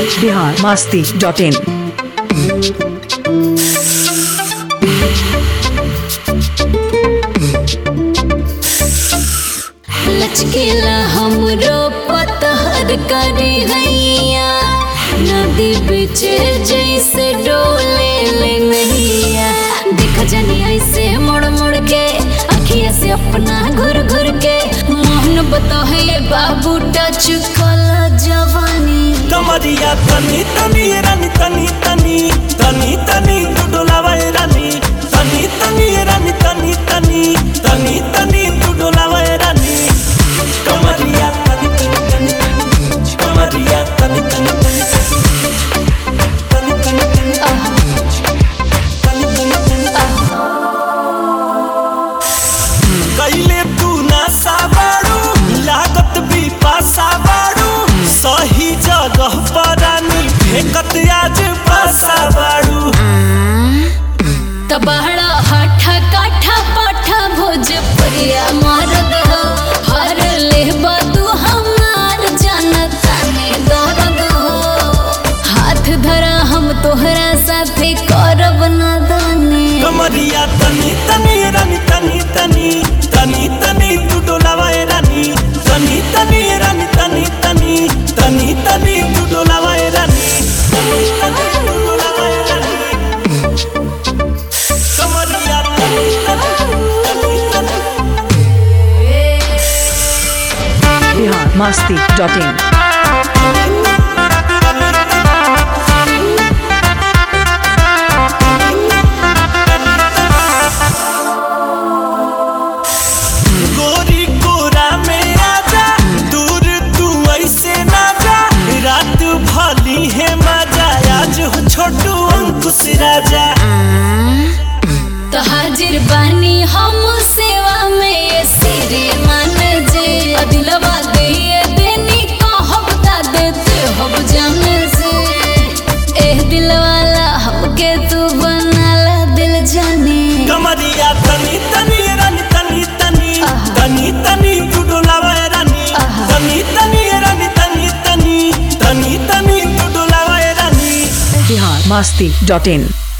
Bihar Masti dot इन लचकेला हमरो पतहर करे हैया नदी बीच जैसे डोले ले नैया देख जनी ऐसे मुड़ मुड़ के अखिया से अपना घुर घुर के मोहन बतहे बाबू टच कला जवानी कमरिया तनी तनी रानी तनी तनी तनी तनी तू डोलावा ए रानी तनी तनी रानी तनी तनी तनी तनी तू डोलावा ए रानी कमरिया तनी तनी तनी तनी कमरिया तनी तनी तनी तनी तनी तनी तनी तनी तनी कैले तू ना साबाड़ू लागत भी पासा बाड़ू सही जगह पर रानी फेंकत आज पासा बाड़ू तबहड़ा हठा काठा पाठा भोजपुरिया मरद हो हर लेबा तू हमार जनता में दर्द हो हाथ धरा हम तोहरा साथे करब नादानी कमरिया तनी तनी रानी तनी तनी तनी तनी तू डोलावा ए रानी तनी तनी रानी तनी तनी तनी तनी तू डोलावा ए रानी तनी तनी तू डोलावा ए रानी कमरिया तनी तनी तनी तनी बिहार मास्ती डॉट इन गोरी कोरा में आजा दूर तू ऐसे ना जा रात भली है मजा आज हो छोटू अंकुश राजा तो हाजिर बानी हम सेवा में ये सिरे मान जे दिलवा दे देनी कहब ता देते हब जान से एह दिल वाला हमके तू बनाला दिल जाने कमरिया तनी तनी रानी तनी तनी तनी तनी तू डोलावा ए रानी तनी तनी रानी तनी तनी तनी तनी तू डोलावा ए रानी बिहार मास्ती डॉट इन